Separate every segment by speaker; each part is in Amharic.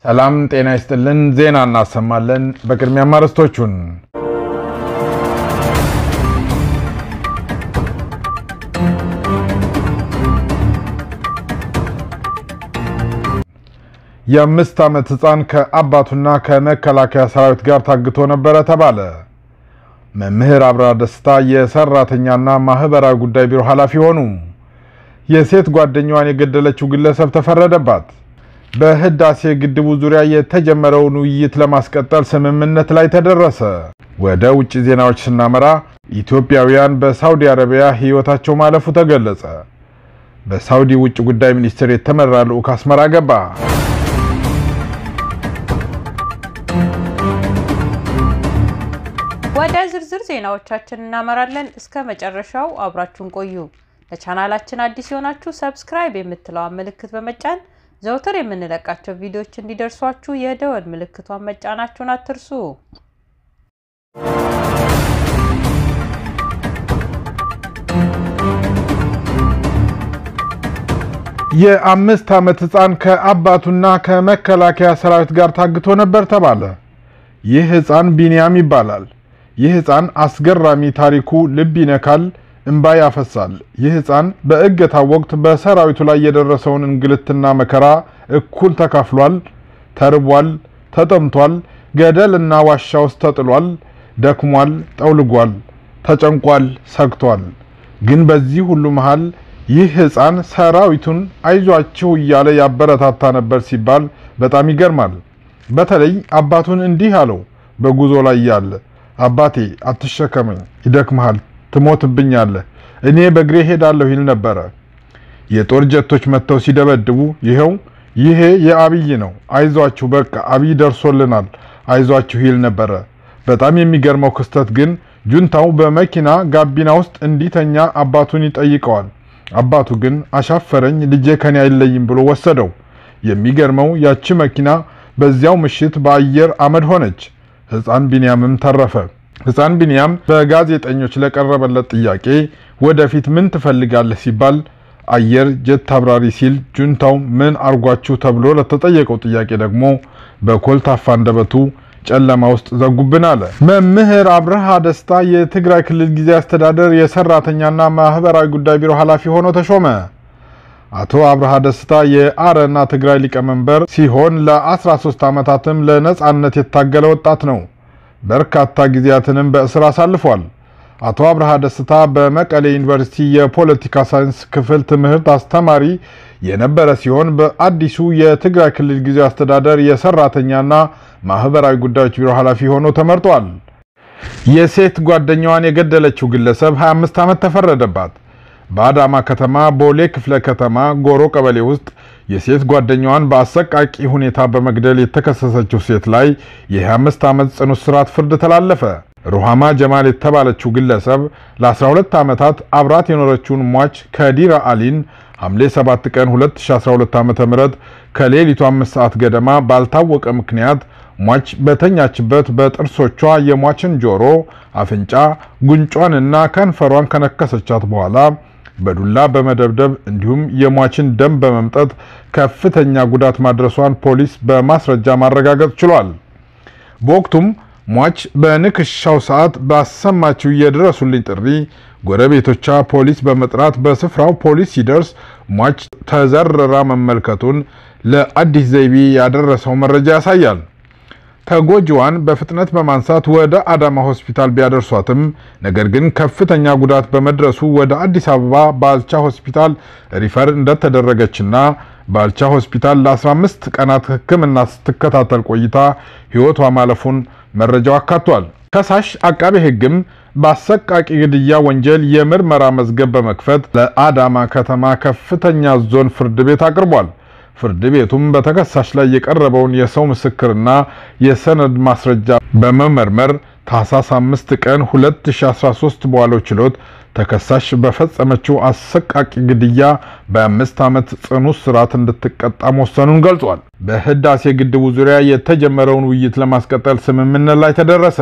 Speaker 1: ሰላም ጤና ይስጥልን። ዜና እናሰማለን። በቅድሚያ አርዕስቶቹን የአምስት ዓመት ሕፃን ከአባቱና ከመከላከያ ሰራዊት ጋር ታግቶ ነበረ ተባለ። መምህር አብርሃ ደስታ የሰራተኛና ማህበራዊ ጉዳይ ቢሮ ኃላፊ ሆኑ። የሴት ጓደኛዋን የገደለችው ግለሰብ ተፈረደባት። በህዳሴ ግድቡ ዙሪያ የተጀመረውን ውይይት ለማስቀጠል ስምምነት ላይ ተደረሰ። ወደ ውጭ ዜናዎች ስናመራ ኢትዮጵያውያን በሳውዲ አረቢያ ሕይወታቸው ማለፉ ተገለጸ። በሳውዲ ውጭ ጉዳይ ሚኒስቴር የተመራ ልዑክ አስመራ ገባ።
Speaker 2: ወደ ዝርዝር ዜናዎቻችን እናመራለን። እስከ መጨረሻው አብራችሁን ቆዩ። ለቻናላችን አዲስ የሆናችሁ ሰብስክራይብ የምትለዋን ምልክት በመጫን ዘውትር የምንለቃቸው ቪዲዮዎች እንዲደርሷችሁ የደወል ምልክቷን መጫናችሁን አትርሱ።
Speaker 1: የአምስት ዓመት ሕፃን ከአባቱና ከመከላከያ ሰራዊት ጋር ታግቶ ነበር ተባለ። ይህ ሕፃን ቢንያም ይባላል። ይህ ሕፃን አስገራሚ ታሪኩ ልብ ይነካል፣ እንባ ያፈሳል። ይህ ሕፃን በእገታው ወቅት በሰራዊቱ ላይ የደረሰውን እንግልትና መከራ እኩል ተካፍሏል። ተርቧል፣ ተጠምቷል፣ ገደልና ዋሻ ውስጥ ተጥሏል፣ ደክሟል፣ ጠውልጓል፣ ተጨንቋል፣ ሰግቷል። ግን በዚህ ሁሉ መሃል ይህ ሕፃን ሰራዊቱን አይዟችሁ እያለ ያበረታታ ነበር ሲባል በጣም ይገርማል። በተለይ አባቱን እንዲህ አለው በጉዞ ላይ ያለ አባቴ አትሸከመኝ፣ ይደክመሃል፣ ትሞትብኛለህ፣ እኔ በእግሬ ሄዳለሁ ይል ነበረ። የጦር ጀቶች መጥተው ሲደበድቡ ይኸው ይሄ የአብይ ነው፣ አይዟችሁ በቃ አብይ ደርሶልናል፣ አይዟችሁ ይል ነበረ። በጣም የሚገርመው ክስተት ግን ጁንታው በመኪና ጋቢና ውስጥ እንዲተኛ አባቱን ይጠይቀዋል። አባቱ ግን አሻፈረኝ፣ ልጄ ከኔ አይለይም ብሎ ወሰደው። የሚገርመው ያቺ መኪና በዚያው ምሽት በአየር አመድ ሆነች። ሕፃን ቢንያምም ተረፈ። ሕፃን ቢንያም በጋዜጠኞች ለቀረበለት ጥያቄ ወደፊት ምን ትፈልጋለህ ሲባል አየር ጀት አብራሪ ሲል ጁንታው ምን አርጓችሁ ተብሎ ለተጠየቀው ጥያቄ ደግሞ በኮልታፋ አንደበቱ ጨለማ ውስጥ ዘጉብን አለ። መምህር አብርሃ ደስታ የትግራይ ክልል ጊዜያዊ አስተዳደር የሰራተኛና ማህበራዊ ጉዳይ ቢሮ ኃላፊ ሆኖ ተሾመ። አቶ አብርሃ ደስታ የአረና ትግራይ ሊቀመንበር ሲሆን ለ13 ዓመታትም ለነጻነት የታገለ ወጣት ነው። በርካታ ጊዜያትንም በእስር አሳልፏል። አቶ አብርሃ ደስታ በመቀሌ ዩኒቨርሲቲ የፖለቲካ ሳይንስ ክፍል ትምህርት አስተማሪ የነበረ ሲሆን በአዲሱ የትግራይ ክልል ጊዜያዊ አስተዳደር የሰራተኛና ማህበራዊ ጉዳዮች ቢሮ ኃላፊ ሆኖ ተመርጧል። የሴት ጓደኛዋን የገደለችው ግለሰብ 25 ዓመት ተፈረደባት። በአዳማ ከተማ ቦሌ ክፍለ ከተማ ጎሮ ቀበሌ ውስጥ የሴት ጓደኛዋን በአሰቃቂ ሁኔታ በመግደል የተከሰሰችው ሴት ላይ የ25 ዓመት ጽኑ እስራት ፍርድ ተላለፈ። ሩሃማ ጀማል የተባለችው ግለሰብ ለ12 ዓመታት አብራት የኖረችውን ሟች ከዲራ አሊን ሐምሌ 7 ቀን 2012 ዓ.ም ከሌሊቱ 5 ሰዓት ገደማ ባልታወቀ ምክንያት ሟች በተኛችበት በጥርሶቿ የሟችን ጆሮ፣ አፍንጫ፣ ጉንጯንና ከንፈሯን ከነከሰቻት በኋላ በዱላ በመደብደብ እንዲሁም የሟችን ደም በመምጠት ከፍተኛ ጉዳት ማድረሷን ፖሊስ በማስረጃ ማረጋገጥ ችሏል። በወቅቱም ሟች በንክሻው ሰዓት ባሰማችው የድረሱልኝ ጥሪ ጎረቤቶቿ ፖሊስ በመጥራት በስፍራው ፖሊስ ሲደርስ ሟች ተዘርራ መመልከቱን ለአዲስ ዘይቤ ያደረሰው መረጃ ያሳያል። ተጎጂዋን በፍጥነት በማንሳት ወደ አዳማ ሆስፒታል ቢያደርሷትም ነገር ግን ከፍተኛ ጉዳት በመድረሱ ወደ አዲስ አበባ ባልቻ ሆስፒታል ሪፈር እንደተደረገችና ባልቻ ሆስፒታል ለ15 ቀናት ሕክምና ስትከታተል ቆይታ ሕይወቷ ማለፉን መረጃው አካቷል። ከሳሽ አቃቤ ሕግም በአሰቃቂ ግድያ ወንጀል የምርመራ መዝገብ በመክፈት ለአዳማ ከተማ ከፍተኛ ዞን ፍርድ ቤት አቅርቧል። ፍርድ ቤቱም በተከሳሽ ላይ የቀረበውን የሰው ምስክርና የሰነድ ማስረጃ በመመርመር ታህሳስ 5 ቀን 2013 በዋለው ችሎት ተከሳሽ በፈጸመችው አሰቃቂ ግድያ በአምስት ዓመት ጽኑ እስራት እንድትቀጣ መወሰኑን ገልጿል። በህዳሴ ግድቡ ዙሪያ የተጀመረውን ውይይት ለማስቀጠል ስምምነት ላይ ተደረሰ።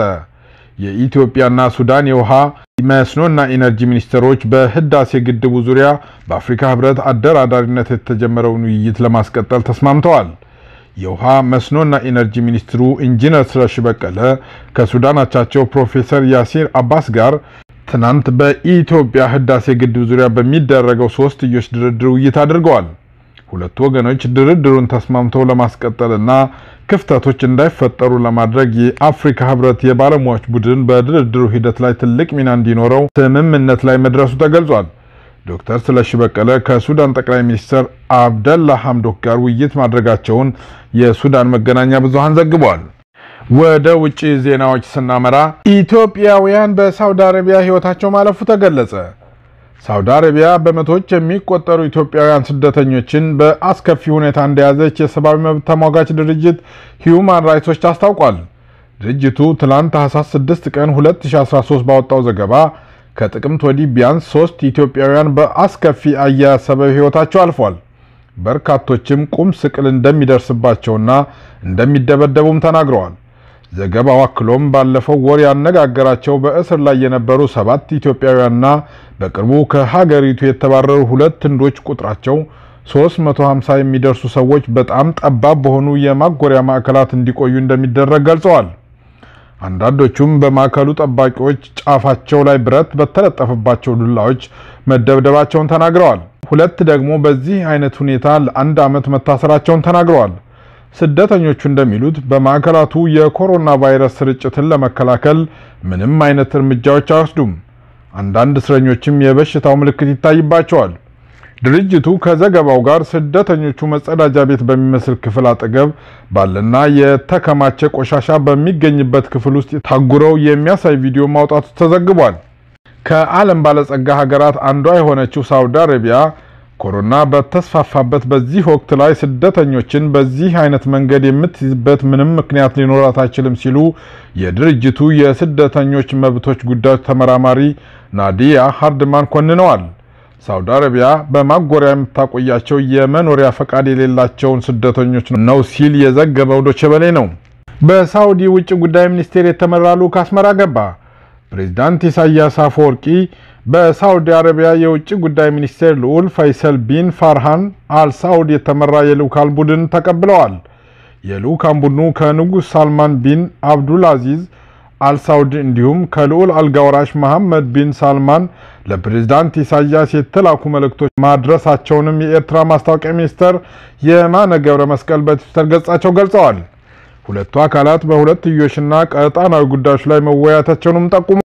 Speaker 1: የኢትዮጵያና ሱዳን የውሃ መስኖና ኢነርጂ ሚኒስትሮች በህዳሴ ግድቡ ዙሪያ በአፍሪካ ህብረት አደራዳሪነት የተጀመረውን ውይይት ለማስቀጠል ተስማምተዋል። የውሃ መስኖና ኢነርጂ ሚኒስትሩ ኢንጂነር ስለሺ በቀለ ከሱዳን አቻቸው ፕሮፌሰር ያሲር አባስ ጋር ትናንት በኢትዮጵያ ህዳሴ ግድብ ዙሪያ በሚደረገው ሶስትዮሽ ድርድር ውይይት አድርገዋል። ሁለቱ ወገኖች ድርድሩን ተስማምተው ለማስቀጠልና ክፍተቶች እንዳይፈጠሩ ለማድረግ የአፍሪካ ህብረት የባለሙያዎች ቡድን በድርድሩ ሂደት ላይ ትልቅ ሚና እንዲኖረው ስምምነት ላይ መድረሱ ተገልጿል። ዶክተር ስለሺ በቀለ ከሱዳን ጠቅላይ ሚኒስትር አብደላ ሐምዶክ ጋር ውይይት ማድረጋቸውን የሱዳን መገናኛ ብዙሃን ዘግበዋል። ወደ ውጭ ዜናዎች ስናመራ ኢትዮጵያውያን በሳውዲ አረቢያ ህይወታቸው ማለፉ ተገለጸ። ሳውዲ አረቢያ በመቶዎች የሚቆጠሩ ኢትዮጵያውያን ስደተኞችን በአስከፊ ሁኔታ እንደያዘች የሰብአዊ መብት ተሟጋች ድርጅት ሂዩማን ራይትስ አስታውቋል። ድርጅቱ ትላንት ታህሳስ 6 ቀን 2013 ባወጣው ዘገባ ከጥቅምት ወዲህ ቢያንስ ሶስት ኢትዮጵያውያን በአስከፊ አያያዝ ሰበብ ህይወታቸው አልፏል። በርካቶችም ቁም ስቅል እንደሚደርስባቸውና እንደሚደበደቡም ተናግረዋል። ዘገባው አክሎም ባለፈው ወር ያነጋገራቸው በእስር ላይ የነበሩ ሰባት ኢትዮጵያውያንና በቅርቡ ከሀገሪቱ የተባረሩ ሁለት ህንዶች ቁጥራቸው 350 የሚደርሱ ሰዎች በጣም ጠባብ በሆኑ የማጎሪያ ማዕከላት እንዲቆዩ እንደሚደረግ ገልጸዋል። አንዳንዶቹም በማዕከሉ ጠባቂዎች ጫፋቸው ላይ ብረት በተለጠፈባቸው ዱላዎች መደብደባቸውን ተናግረዋል። ሁለት ደግሞ በዚህ አይነት ሁኔታ ለአንድ ዓመት መታሰራቸውን ተናግረዋል። ስደተኞቹ እንደሚሉት በማዕከላቱ የኮሮና ቫይረስ ስርጭትን ለመከላከል ምንም አይነት እርምጃዎች አይወስዱም። አንዳንድ እስረኞችም የበሽታው ምልክት ይታይባቸዋል። ድርጅቱ ከዘገባው ጋር ስደተኞቹ መጸዳጃ ቤት በሚመስል ክፍል አጠገብ ባለና የተከማቸ ቆሻሻ በሚገኝበት ክፍል ውስጥ ታጉረው የሚያሳይ ቪዲዮ ማውጣቱ ተዘግቧል። ከዓለም ባለጸጋ ሀገራት አንዷ የሆነችው ሳውዲ አረቢያ ኮሮና በተስፋፋበት በዚህ ወቅት ላይ ስደተኞችን በዚህ አይነት መንገድ የምትይዝበት ምንም ምክንያት ሊኖራት አይችልም ሲሉ የድርጅቱ የስደተኞች መብቶች ጉዳዮች ተመራማሪ ናዲያ ሃርድማን ኮንነዋል። ሳውዲ አረቢያ በማጎሪያ የምታቆያቸው የመኖሪያ ፈቃድ የሌላቸውን ስደተኞች ነው ሲል የዘገበው ዶቼ ቬለ ነው። በሳውዲ ውጭ ጉዳይ ሚኒስቴር የተመራ ልዑክ አስመራ ገባ። ፕሬዚዳንት ኢሳያስ አፈወርቂ በሳውዲ አረቢያ የውጭ ጉዳይ ሚኒስቴር ልዑል ፈይሰል ቢን ፋርሃን አልሳውድ የተመራ የልዑካን ቡድን ተቀብለዋል። የልዑካን ቡድኑ ከንጉሥ ሳልማን ቢን አብዱል አዚዝ አልሳውድ እንዲሁም ከልዑል አልጋወራሽ መሐመድ ቢን ሳልማን ለፕሬዝዳንት ኢሳያስ የተላኩ መልእክቶች ማድረሳቸውንም የኤርትራ ማስታወቂያ ሚኒስተር የማነ ገብረ መስቀል በትዊተር ገጻቸው ገልጸዋል። ሁለቱ አካላት በሁለትዮሽና ቀጣናዊ ጉዳዮች ላይ መወያየታቸውንም ጠቁመዋል።